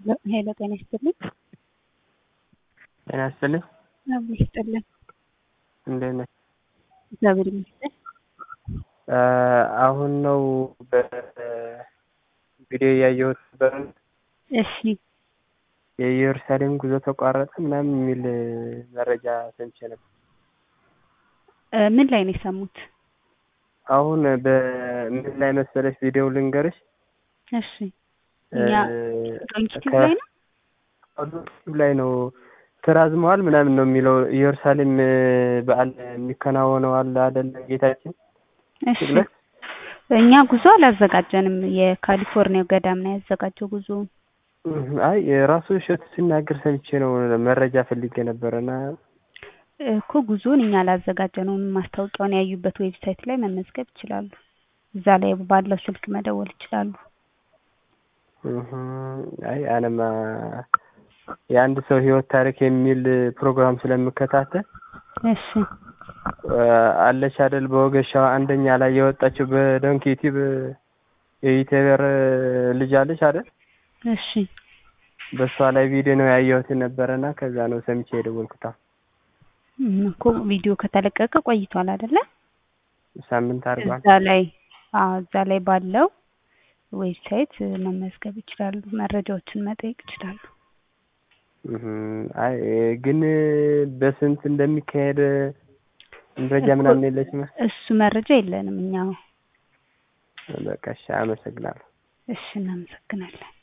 ሄሎ ጤና ይስጥልኝ። ጤና ይስጥልኝ። አብሮ ይስጥልን። እንዴት ነህ? እግዚአብሔር ይመስገን። አሁን ነው በቪዲዮ እያየሁት ነበር። እሺ የኢየሩሳሌም ጉዞ ተቋረጠ ምናምን የሚል መረጃ ሰምቼ ነበር። እ ምን ላይ ነው የሰሙት? አሁን በምን ላይ መሰለሽ ቪዲዮ ልንገርሽ። እሺ እኛ ዩቲዩብ ላይ ነው ዩቲዩብ ላይ ነው ተራዝመዋል ምናምን ነው የሚለው ኢየሩሳሌም በዓል የሚከናወነው አለ አይደለ ጌታችን እሺ እኛ ጉዞ አላዘጋጀንም። የካሊፎርኒያው ገዳም ነው ያዘጋጀው ጉዞውን። አይ የራሱ እሸቱ ሲናገር ሰምቼ ነው መረጃ ፈልጌ ነበረና እኮ ጉዞውን እኛ አላዘጋጀነውም። ማስታወቂያውን ያዩበት ዌብሳይት ላይ መመዝገብ ይችላሉ። እዛ ላይ ባለው ስልክ መደወል ይችላሉ። አይ አነማ የአንድ ሰው ህይወት ታሪክ የሚል ፕሮግራም ስለምከታተል እሺ አለች አይደል በወገሻዋ አንደኛ ላይ የወጣችው በዶንኪ ዩቲዩብ የዩቲዩበር ልጅ አለች አይደል እሺ በእሷ ላይ ቪዲዮ ነው ያየሁት ነበረና ከዛ ነው ሰምቼ የደወልኩት። እኮ ቪዲዮ ከተለቀቀ ቆይቷል አይደለ? ሳምንት አድርጓል። እዛ ላይ አዎ እዛ ላይ ባለው ዌብሳይት መመዝገብ ይችላሉ። መረጃዎችን መጠየቅ ይችላሉ። አይ ግን በስንት እንደሚካሄድ መረጃ ምናምን የለሽም? እሱ መረጃ የለንም እኛ። በቃ እሺ፣ አመሰግናለሁ። እሺ፣ እናመሰግናለን።